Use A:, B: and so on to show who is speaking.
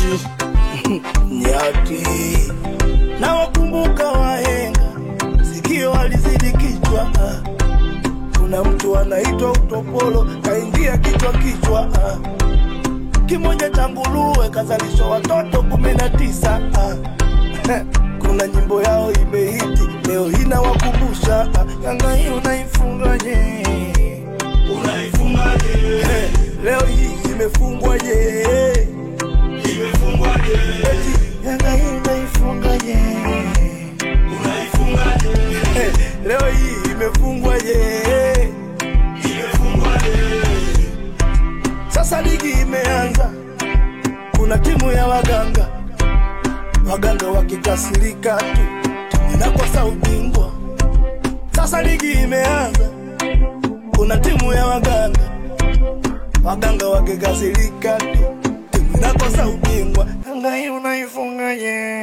A: nyati nyati na wakumbuka wahenga sikio alizidi kichwa ah. kuna mtu anaitwa utopolo kaingia kichwa kichwa ah. kimoja cha nguruwe kazalishwa watoto kumi na tisa ah. kuna nyimbo yao imehiti leo hina wakumbusha ah. yanga hii unaifungaje
B: unaifungaje
A: Eh, leo hii imefungwaje
B: imefungwaje
A: Eti, yanga hii unaifungaje
B: unaifungaje
A: Eh, leo hii imefungwaje
B: imefungwaje
A: sasa ligi imeanza kuna timu ya waganga waganga wakikasirika tu timu inakosa ubingwa sasa ligi imeanza kuna timu ya waganga waganga wakikasirika tu timu inakosa ubingwa yanga hii unaifungaje